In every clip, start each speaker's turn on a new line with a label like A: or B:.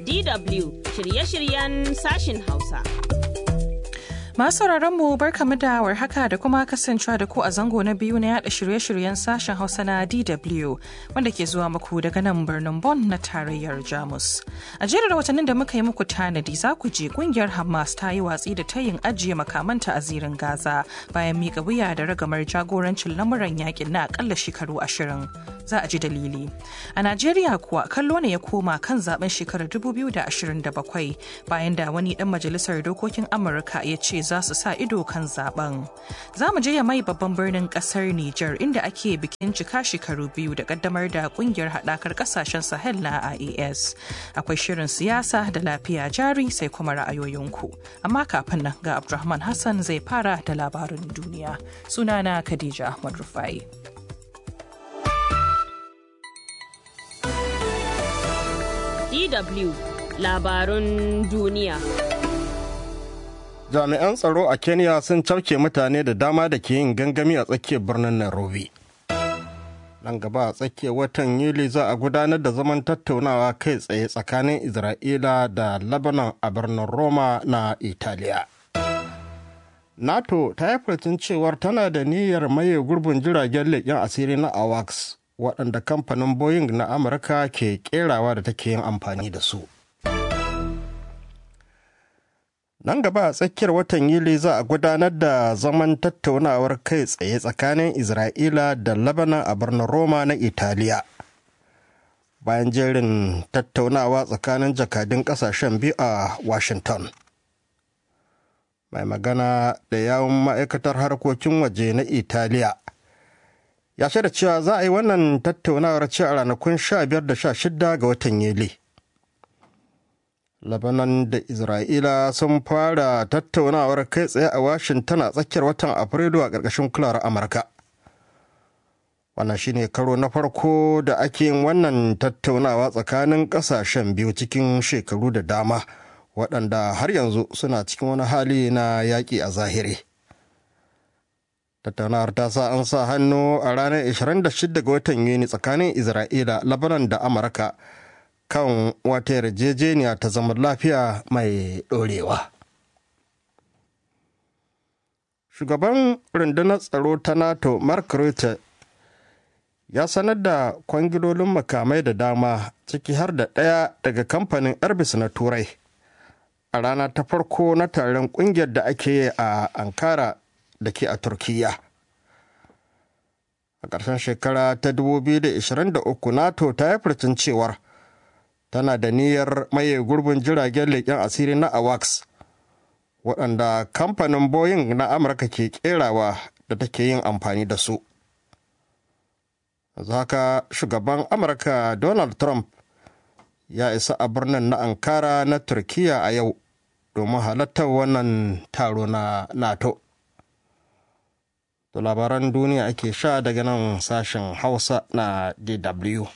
A: DW shirye-shiryen sashin Hausa.
B: Masu mu barkamu da warhaka da kuma kasancewa da ku a zango na biyu na yada shirye-shiryen sashen Hausa na DW wanda ke zuwa muku daga nan birnin Bonn na tarayyar Jamus. A jerin watannin da muka yi muku tanadi za ku je kungiyar Hamas ta yi watsi da tayin ajiye makamanta a zirin Gaza bayan miƙa wuya da ragamar jagorancin lamuran yakin na akalla shekaru ashirin. Za a ji dalili. A Najeriya kuwa kallo ne ya koma kan zaben shekarar 2027 bayan da wani dan majalisar dokokin Amurka ya ce za su sa ido kan zaben. Za mu je ya mai babban birnin kasar Nijar inda ake bikin cika shekaru biyu da kaddamar da kungiyar haɗakar kasashen Sahel na IAS. Akwai shirin siyasa da lafiya jari sai kuma ra'ayoyinku. Amma kafin nan ga Abdulrahman Hassan zai fara da labarin duniya. Sunana Khadija Ahmad Rufai.
A: DW labarun duniya.
C: jami'an tsaro a kenya sun cafke mutane da dama da ke yin gangami a tsakiyar birnin nairobi nan gaba a tsakiyar watan yuli za a gudanar da zaman tattaunawa kai tsaye tsakanin isra'ila da lebanon a birnin roma na italiya nato ta yi furcin cewar tana da niyyar maye gurbin jiragen leƙen asiri na awax waɗanda kamfanin boeing na amurka ke kerawa da take yin amfani da su nan gaba a tsakiyar watan yuli za a gudanar da zaman tattaunawar kai tsaye tsakanin isra'ila da lebanon a birnin roma na italiya bayan jerin tattaunawa tsakanin jakadun kasashen biyu a washington mai magana da yawun ma'aikatar harkokin waje na italiya ya shaida cewa za a yi wannan tattaunawar ce a ranakun 15 da 16 ga watan yuli Lebanon da Isra'ila sun fara tattaunawar kai tsaye a Washington a tsakiyar watan Afrilu a ƙarƙashin kulawar Amurka. Wannan shine karo na farko da ake yin wannan tattaunawa tsakanin ƙasashen biyu cikin shekaru da dama waɗanda har yanzu suna cikin wani hali na yaƙi a zahiri. Tattaunawar ta sa an sa hannu a ranar 26 ga watan Yuni tsakanin Isra'ila, Lebanon da Amurka. kan wata yarjejeniya ta zaman lafiya mai ɗorewa. Shugaban rundunar tsaro ta NATO Mark Rutte ya sanar da kwangilolin makamai da dama ciki har da ɗaya daga kamfanin Airbus na Turai a rana ta farko na taron ƙungiyar da ake yi a Ankara da ke a Turkiyya. A ƙarshen shekara ta 2023 NATO ta yi furcin cewar tana da niyyar maye gurbin jiragen leƙen asiri na awax waɗanda kamfanin boeing na amurka ke kerawa da take yin amfani da su haka shugaban amurka donald trump ya isa a birnin na ankara na turkiya a yau domin halartar wannan taro na nato da labaran duniya ake sha daga nan sashen hausa na dw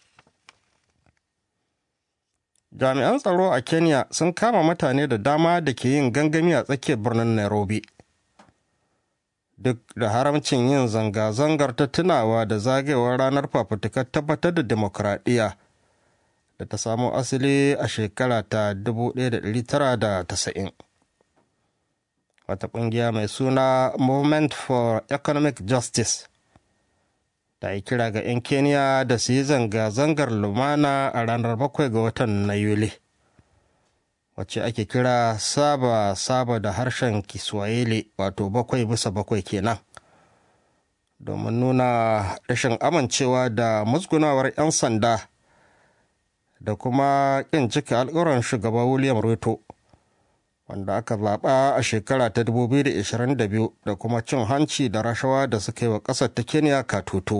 C: jami'an tsaro a kenya sun kama mutane da dama da ke yin gangami a tsakiyar birnin nairobi duk da haramcin yin zanga-zangar ta tunawa da zagayewar ranar fafutukar tabbatar da demokuraɗiyya da ta samo asali a shekara ta 1990 wata ƙungiya mai suna movement for economic justice ta yi kira ga 'yan keniya da su yi zanga-zangar lumana a ranar bakwai ga watan na yuli wacce ake kira saba saba da harshen kiswahili wato bakwai bisa bakwai kenan domin nuna rashin amincewa da musgunawar 'yan sanda da kuma ƙin cika alƙawarin shugaba william ruto wanda aka zaɓa a shekara ta 2022 da kuma cin hanci da rashawa da suka yi wa ƙasar ta kenya katutu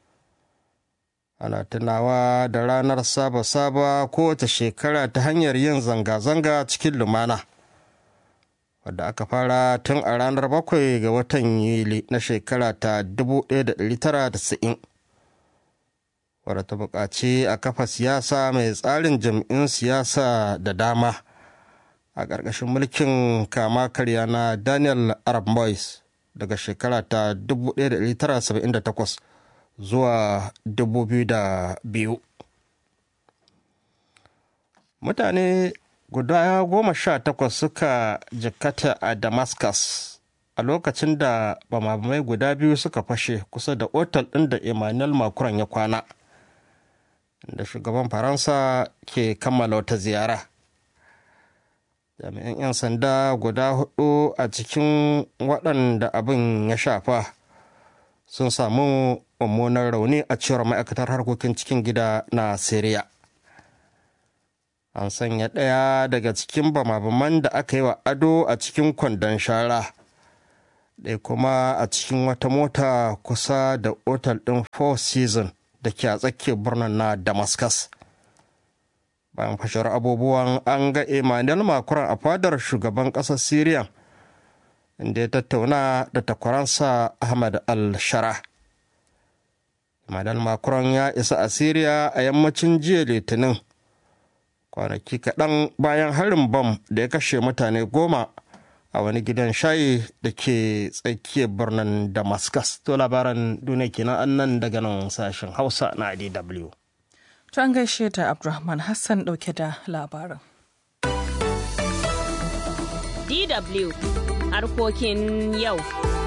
C: ana tunawa da ranar saba-saba kowace shekara ta hanyar yin zanga-zanga cikin lumana wadda aka fara tun a ranar bakwai ga watan yuli na shekara ta 1990 wadda ta buƙaci a kafa siyasa mai tsarin jam'in siyasa da dama a ƙarƙashin mulkin kama karya na daniel arab moyes daga shekara ta 1978 zuwa 2002 mutane guda goma sha takwas suka jikkata a damascus a lokacin da bamabamai guda biyu suka fashe kusa da otal ɗin da emmanuel macron ya kwana da shugaban faransa ke kammala wata ziyara jami'an 'yan sanda guda hudu a cikin waɗanda abin ya shafa sun samu mummunan rauni a cewar ma'aikatar harkokin cikin gida na syria an sanya ɗaya daga cikin bamabaman da aka yi wa ado a cikin kwandon shara ɗaya kuma a cikin wata mota kusa da otal ɗin four season da ke a tsakiyar birnin na damascus bayan fashewar abubuwan an ga emmanuel macron a fadar shugaban ƙasar syria inda ya tattauna da takwaransa ahmad al-shara emmanuel macron ya isa a syria a yammacin jiya litinin kwanaki kaɗan bayan harin bam da ya kashe mutane goma a wani gidan shayi da ke tsakiyar birnin damascus to labaran duniya kenan annan daga nan sashen hausa na dw
B: To an gaishe da Abdulrahman Hassan ɗauke da labarin.
A: DW harkokin yau.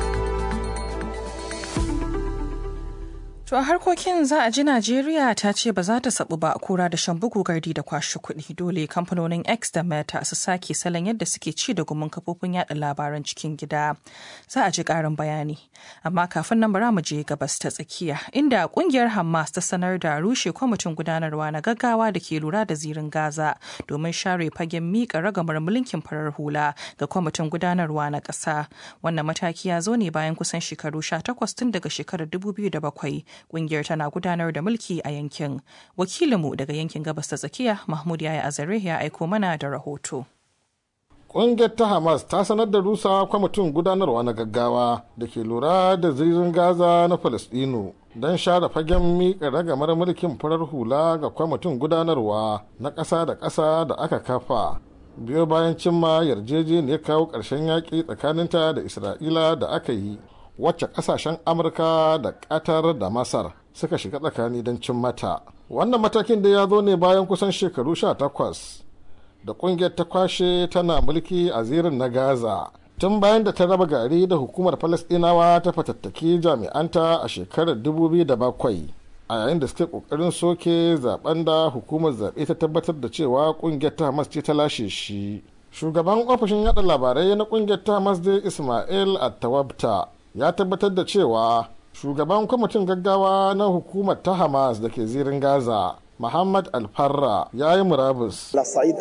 B: To a harkokin za a ji Najeriya ta ce ba za ta sabu ba kura da shan bugu gardi da kwashe kuɗi dole kamfanonin X da Meta su sake salon yadda suke ci da gumin kafofin yada labaran cikin gida. Za a ji ƙarin bayani. Amma kafin nan bara mu je gabas ta tsakiya inda kungiyar Hamas ta sanar da rushe kwamitin gudanarwa na gaggawa da ke lura da zirin Gaza domin share fagen miƙa ragamar mulkin farar hula ga kwamitin gudanarwa na ƙasa. Wannan mataki ya zo ne bayan kusan shekaru 18 tun daga shekarar 2007 kungiyar tana gudanar da mulki a yankin wakilinmu daga yankin gabas ta tsakiya mahmud yaya azare ya aiko mana da rahoto
D: Ƙungiyar ta Hamas ta sanar da rusa kwamitin gudanarwa na gaggawa da ke lura da zirin Gaza na Falasɗinu don share fagen miƙa ragamar mulkin farar hula ga kwamitin gudanarwa na ƙasa da ƙasa da aka kafa. Biyo bayan cimma yarjejeniyar kawo ƙarshen yaƙi tsakaninta da Isra'ila da aka yi wacce kasashen amurka da qatar da masar suka shiga tsakani don cin mata wannan matakin da ya zo ne bayan kusan shekaru 18 da kungiyar ta kwashe tana mulki a zirin na gaza tun bayan da ta raba gari da hukumar falasdinawa ta fatattaki jami'anta a shekarar 2007 a yayin da suke kokarin soke zaben da hukumar zaɓe ta tabbatar da cewa kungiyar ta hamas ce ta lashe shi shugaban ofishin yada labarai na kungiyar ta hamas dai ismail attawabta ya tabbatar da cewa shugaban kwamitin gaggawa na hukumar ta hamas da ke zirin gaza Muhammad Alfarra ya yi murabus.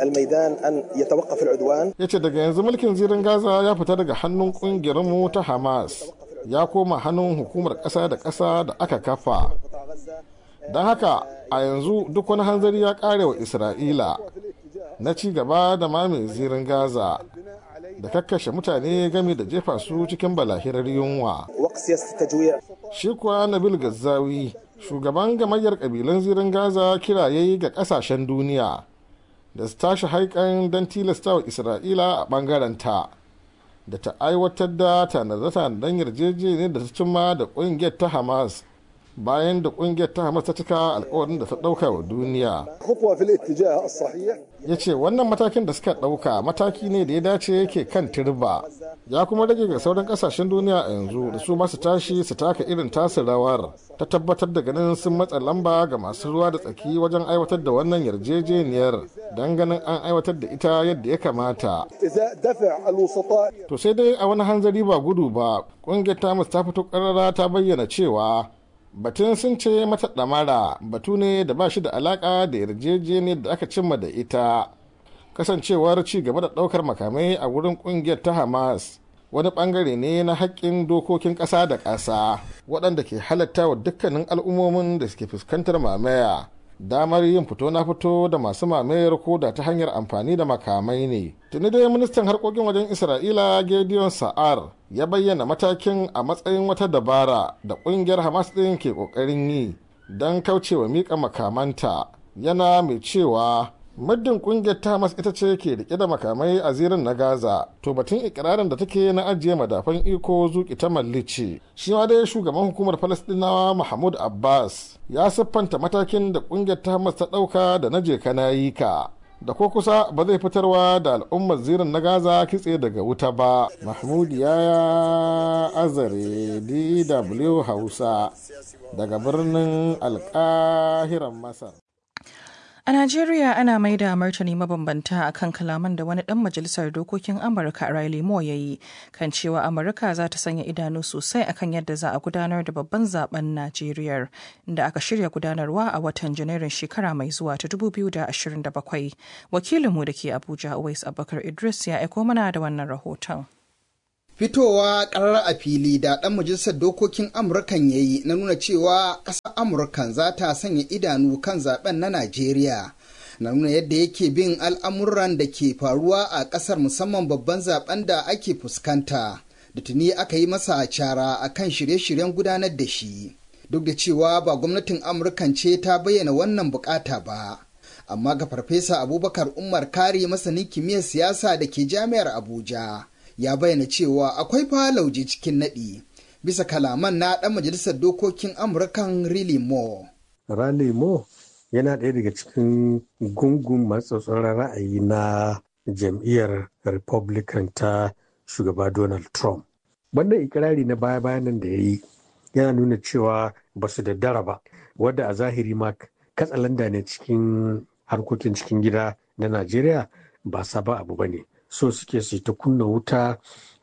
D: Ya ce daga yanzu mulkin zirin Gaza ya fita daga hannun kungiyarmu ta Hamas ya koma hannun hukumar ƙasa da ƙasa da aka kafa. Don haka a yanzu duk wani hanzari ya ƙare wa Isra'ila na ci gaba da mame zirin Gaza da kakkashe mutane game da jefa su cikin balahirar yunwa. Shi kuwa Nabil Gazzawi, shugaban gamayyar kabilan zirin Gaza kiraye ga kasashen duniya da su tashi haikan don tilasta wa Isra'ila a bangaren ta da ta aiwatar da tanade-tanaden yarjejeniyar da ta cimma da ƙungiyar ta Hamas bayan da kungiyar ta hamas ta cika alkawarin da ta dauka wa duniya ya ce wannan matakin da suka dauka mataki ne da ya dace yake kan turba ya kuma rage ga sauran kasashen duniya a yanzu da su masu tashi su taka irin tasu rawar ta tabbatar da ganin sun matsa lamba ga masu ruwa da tsaki wajen aiwatar da wannan yarjejeniyar don ganin an aiwatar da ita yadda ya kamata to sai dai a wani hanzari ba gudu ba kungiyar ta ta fito karara ta bayyana cewa batun sun ce mata ɗamara batu ne da ba shi da alaƙa da yarjejeniyar da aka cimma da ita kasancewar ci gaba da ɗaukar makamai a wurin ƙungiyar ta hamas wani ɓangare ne na haƙƙin dokokin ƙasa da ƙasa waɗanda ke halatta wa dukkanin al'ummomin da suke fuskantar mamaya damar yin fito na fito da masu mamayar ko da ta hanyar amfani da makamai ne tuni dai ministan harkokin wajen isra'ila gideon sa'ar ya bayyana matakin a matsayin wata dabara da kungiyar hamas ɗin ke ƙoƙarin yi don kaucewa miƙa makamanta yana mai cewa muddin kungiyar ta hamas ita ce ke rike da makamai a zirin na gaza to batun ikirarin da take na ajiye madafan iko zuki ta mallice shi ma dai shugaban hukumar falastinawa mahmud abbas ya siffanta matakin da kungiyar ta hamas ta dauka da na je kana yi ka da ko kusa ba zai fitarwa da al'ummar zirin na gaza kitse daga wuta ba mahmud yaya azare dw hausa daga birnin alkahiran masar
B: A Najeriya ana mai da martani mabambanta a kan kalaman da wani ɗan majalisar dokokin Amurka Riley Moore ya yi kan cewa Amurka za ta sanya idanu sosai akan yadda za a gudanar da babban zaben Najeriya da aka shirya gudanarwa a watan Janairun shekara mai zuwa ta 2027. Wakilinmu da ke Abuja Uwais Abubakar Idris ya aiko mana da wannan rahoton.
E: fitowa karar a fili da ɗan majalisar dokokin amurkan ya yi na nuna cewa ƙasar amurkan za ta sanya idanu kan zaben na najeriya na nuna yadda yake bin al'amuran da ke faruwa a ƙasar musamman babban zaben da ake fuskanta da tuni aka yi masa cara a kan shirye-shiryen gudanar da shi duk da cewa ba gwamnatin amurkan ce ta bayyana wannan bukata ba amma ga farfesa abubakar umar kari masanin kimiyyar siyasa da ke jami'ar abuja ya bayyana cewa akwai fa lauje cikin naɗi bisa kalaman na ɗan majalisar dokokin amurkan Riley Moore.
F: Riley Moore yana ɗaya daga cikin gungun matsatsoron ra'ayi na jam'iyyar Republican ta shugaba Donald Trump. Wannan ikirari na baya-bayan nan da ya yi yana nuna cewa ba su da dara ba, wadda a zahiri ma katsalanda ne cikin harkokin cikin gida na Najeriya ba sabon abu ba ne. so suke su ta kunna wuta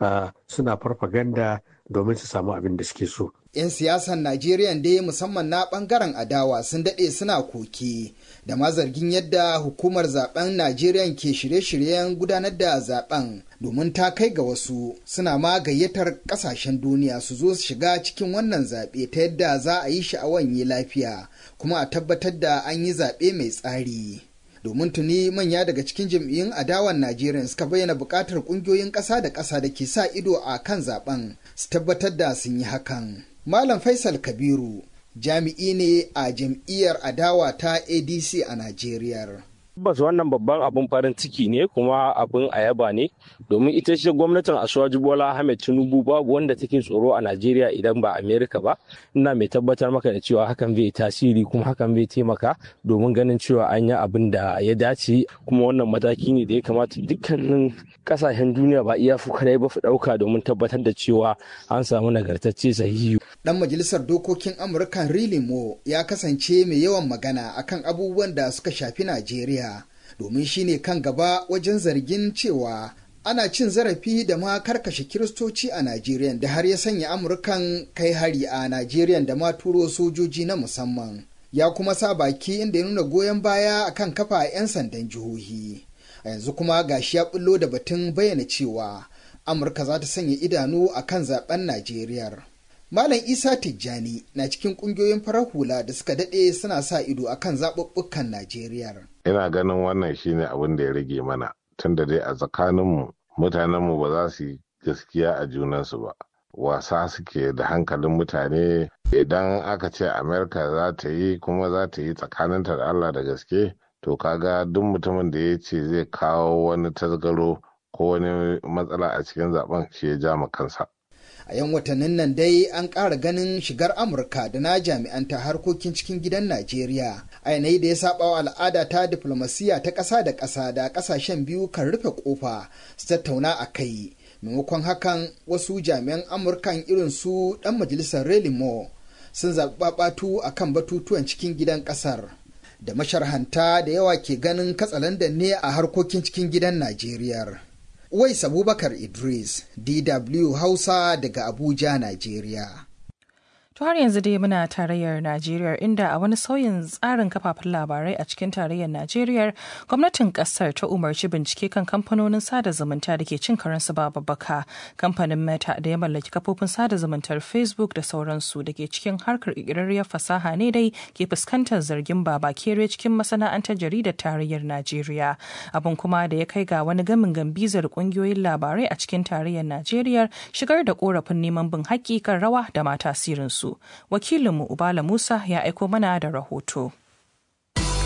F: suna farfaganda domin su samu abin da suke so.
E: 'Yan siyasan Najeriya dai musamman na bangaren adawa sun daɗe suna koke da ma zargin yadda hukumar zaben Najeriya ke shirye-shiryen gudanar da zaben domin ta kai ga wasu suna ma gayyatar ƙasashen duniya su zo su shiga cikin wannan zaɓe ta yadda za a yi shi a wanye lafiya kuma a tabbatar da an yi zaɓe mai tsari. domin tuni manya daga cikin jam'iyyun adawan Najeriya suka bayyana buƙatar ƙungiyoyin ƙasa da ƙasa da ke sa ido a kan zaben su tabbatar da sun yi hakan. Malam Faisal Kabiru jami'i ne a jam'iyyar adawa ta ADC a Najeriya.
G: tabbas wannan babban abin farin ciki ne kuma abin ayaba ne domin ita ce gwamnatin asuwaji bola ahmed tinubu babu wanda take tsoro a najeriya idan ba amerika ba ina mai tabbatar maka da cewa hakan zai tasiri kuma hakan zai taimaka domin ganin cewa an yi abin da ya dace kuma wannan mataki ne da ya kamata dukkanin kasashen duniya ba iya fuka dai ba su dauka domin tabbatar da cewa an samu nagartacce sahihi
E: dan majalisar dokokin amurka rilimo ya kasance mai yawan magana akan abubuwan da suka shafi najeriya domin shine kan gaba wajen zargin cewa ana cin zarafi da ma karkashe kiristoci a Najeriya da har ya sanya Amurkan kai hari a Najeriya da ma turo sojoji na musamman. Ya kuma sa baki inda ya nuna goyon baya akan kafa 'yan sandan jihohi. A yanzu kuma gashi ya bullo da batun bayyana cewa Amurka za ta sanya idanu akan zaben Najeriya. Malam Isa Tijjani na cikin kungiyoyin farar hula da suka daɗe suna sa ido akan zaɓuɓɓukan Najeriya.
H: Ina ganin wannan shine abin da ya rage mana tunda dai a tsakaninmu mutanenmu ba za su yi gaskiya a junansu ba. Wasa suke da hankalin mutane idan aka ce Amerika za ta yi kuma za ta yi tsakaninta da Allah da gaske to kaga duk mutumin da ya ce zai kawo wani tasgaro ko wani matsala a cikin zaben shi ya ja kansa.
E: a yan watannin nan dai an ƙara ganin shigar amurka da na jami'an ta harkokin cikin gidan najeriya a yanayi da ya saba wa al'ada ta diflomasiya ta ƙasa da ƙasa da ƙasashen biyu kan rufe ƙofa su tattauna a kai maimakon hakan wasu jami'an amurkan irin su ɗan majalisar relimo sun zaɓi a kan batutuwan cikin gidan ƙasar da masharhanta da yawa ke ganin katsalandan ne a harkokin cikin gidan najeriya Uwais Abubakar Idris, DW Hausa daga Abuja, Najeriya.
B: To har yanzu dai muna tarayyar Najeriya inda a wani sauyin tsarin kafafen labarai a cikin tarayyar Najeriya gwamnatin kasar ta umarci bincike kan kamfanonin sada zumunta da ke cin karansu ba babbaka kamfanin Meta da ya mallaki kafofin sada zumuntar Facebook da sauransu da ke cikin harkar ƙirƙirarriyar fasaha ne dai ke fuskantar zargin baba kere cikin masana'antar jaridar tarayyar Najeriya abin kuma da ya kai ga wani gamin gambizar ƙungiyoyin labarai a cikin tarayyar Najeriya shigar da korafin neman bin haƙƙi kan rawa da ma tasirinsu. wakilinmu Ubala Musa ya aiko mana da rahoto.